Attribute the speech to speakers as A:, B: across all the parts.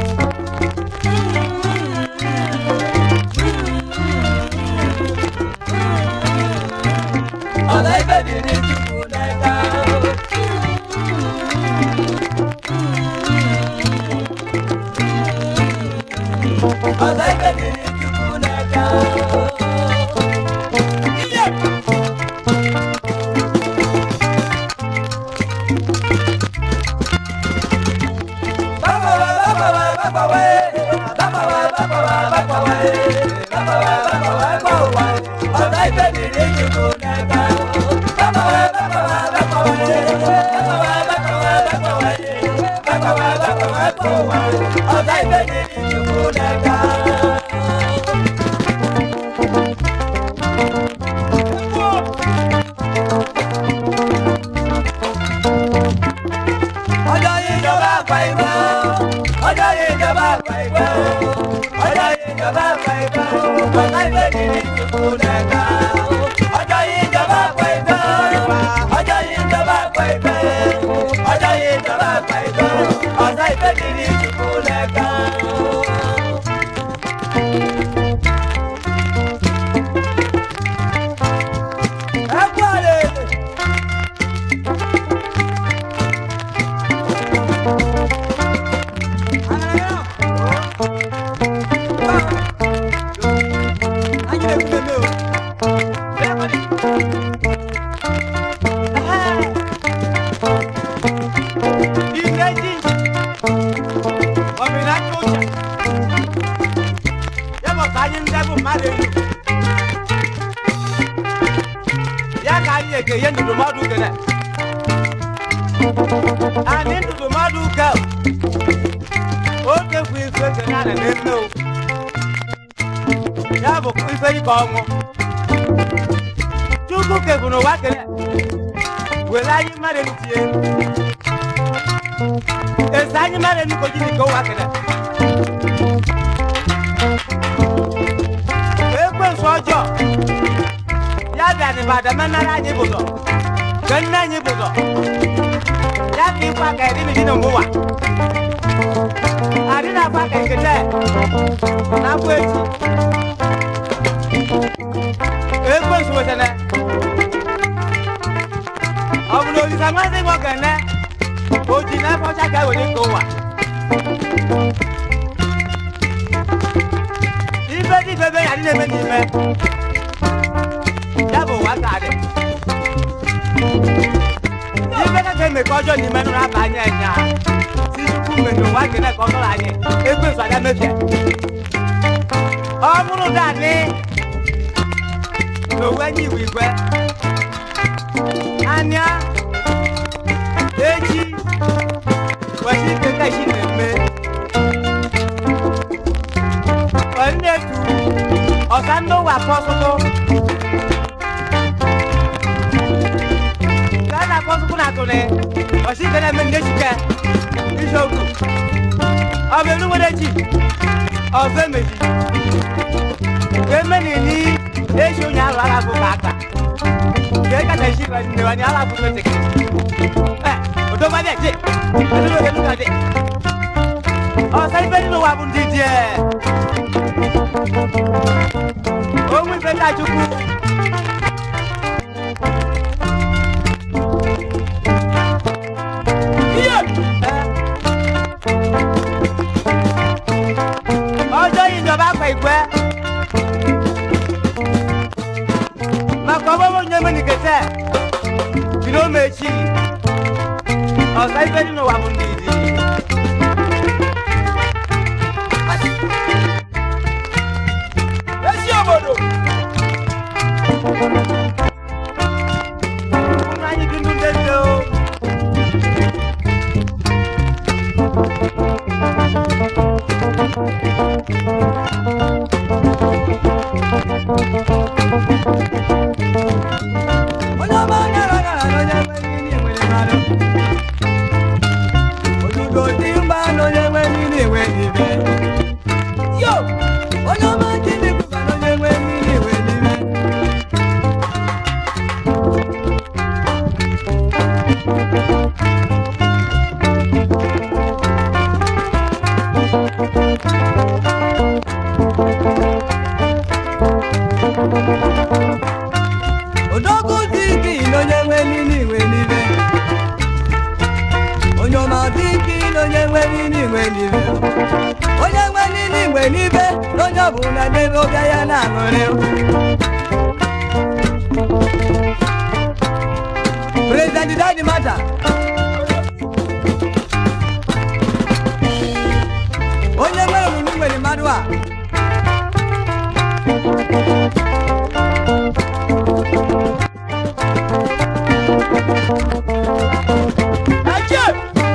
A: ọla ibe dị n'Chukwu n'aka ọla ibe dị n'Chukwu n'aka Iye! ọjọ́ yìí jọba àgbà ìgbà ọjọ́ yìí jọba àgbà ìgbà ọjọ́ yìí jọba àgbà ìgbà ọ̀gá ìgbẹ́ kìíní ìdìbò lẹ́ka ọjọ́ yìí jọba àgbà ìgbà ọjọ́ yìí jọba àgbà ìgbà ọjọ́ yìí jọba àgbà ìgbà ọ̀gá ìgbẹ́ kìíní ìdìbò lẹ́ka. ẹ kú àlè. Ani ndụdụmọdụ ka oge bụ ife ke na na-eme o ya bụ ife dịka ọnwụ chukwu kebụ n'ụwa kele were anyị mmadụ elu tie ese anyị mmadụ elu koji nke ụwa kele ekwensu ọjọọ ya bịa n'ịbada menara anyị bụzọ ke nne anyị bụzọ ya ka ịkwa ka ịdị n'iji n'ụwa adị na-akwa ka nkete na-akwa echi ekwensu wetene ọ bụ na olisa nwanne gị nwoke ne o ji na efe ọcha ka ewere nke ụwa ibe dị ibe be ya dị na-eme n'ime ya bụ ụwa ka dị ibe kacha eme ka ọjọọ n'ime nụrụ aba anya enya si chukwu mmenye ụwa kene ka ọ nụrụ anyị ekwensu abịa mebie ọ bụrụ danị n'owu enyi igwe igwe anya echi kwesịrị ike ka isi na-eme onyetu ọka ndị ụwa akpọ ọsụsụ ka a na-akpọ ọsụsụ na atụnị ọsị ike na-eme ndị echike isiokwu ọ bụ elu nwere echi ọzọ emeji ka eme na ini echi onye alụ agha bụ ka aka ka eka na echi ka nne wani ala bụ n'oche eh odo ma dị edo n'oge n'ụka dị ọsọ ife dị n'ụwa bụ ndị dị e onwe ife ndị achukwu Ihe! Eh. ọjọ́ yìí ìjọba àpẹ ìgbẹ́ maka ọgbọgbọ nye meni kete bino mechi ọsa ife dị n'ụwa bụ ndị izi esi obodo ụmụ anyị dị ndụ ndị nne o onye ọma nyara nyara na onye nwere ihe nwere mmadụ bụ na n'ebe ọbịa ya na-aṅụrị President Daddy Mata onye nwere omume nwere mmadụ a Achị!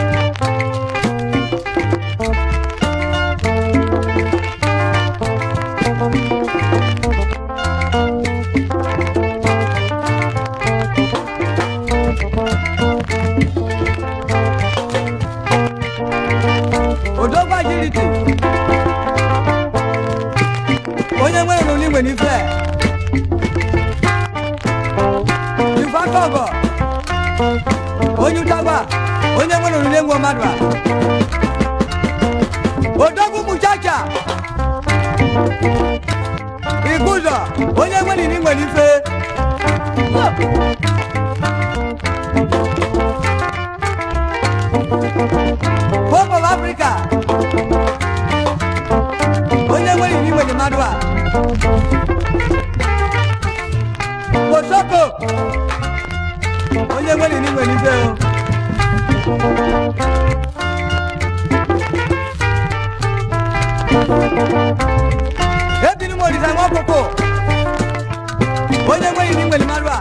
A: odogwa jiriti onye nwere n'olu igwe n'ife ife aka ọgọ onye ụtagba onye nwere n'olu egwu mmadụ a odogwu muchacha iguzo onye nwere n'igwe n'ife Hope of Africa. Onye nwere iwu nwere mmadụ a. Kosoko. Onye nwere iwu nwere ife o. Ebiri m olisa nwa ọkụkụ. Onye nwere iwu nwere mmadụ a.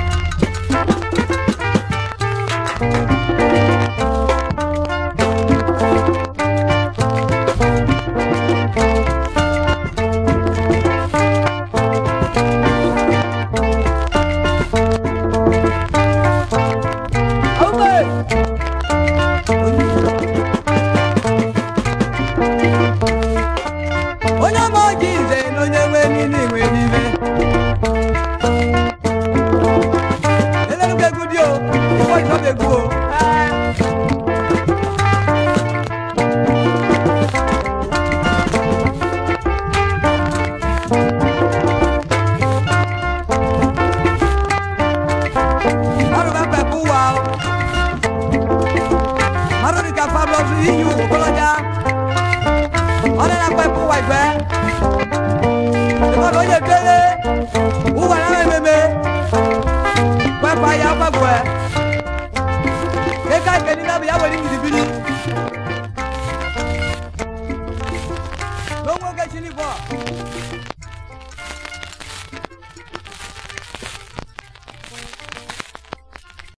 A: Ome! onye ọma ọjị nze na onye nwe niile nwe n'ibe elerugbo egwu dị o ịkpọ ịsọba egwu o mmadụ ga-akpakpu ụwa o mmadụ dịka Fabulous iyi ogboloja ọ na-akpakpu ụwa igwe mmadụ onye kele ụwa na ememe kwekwa ya kwekwe eka ikeni na bụ ya were ngiribiri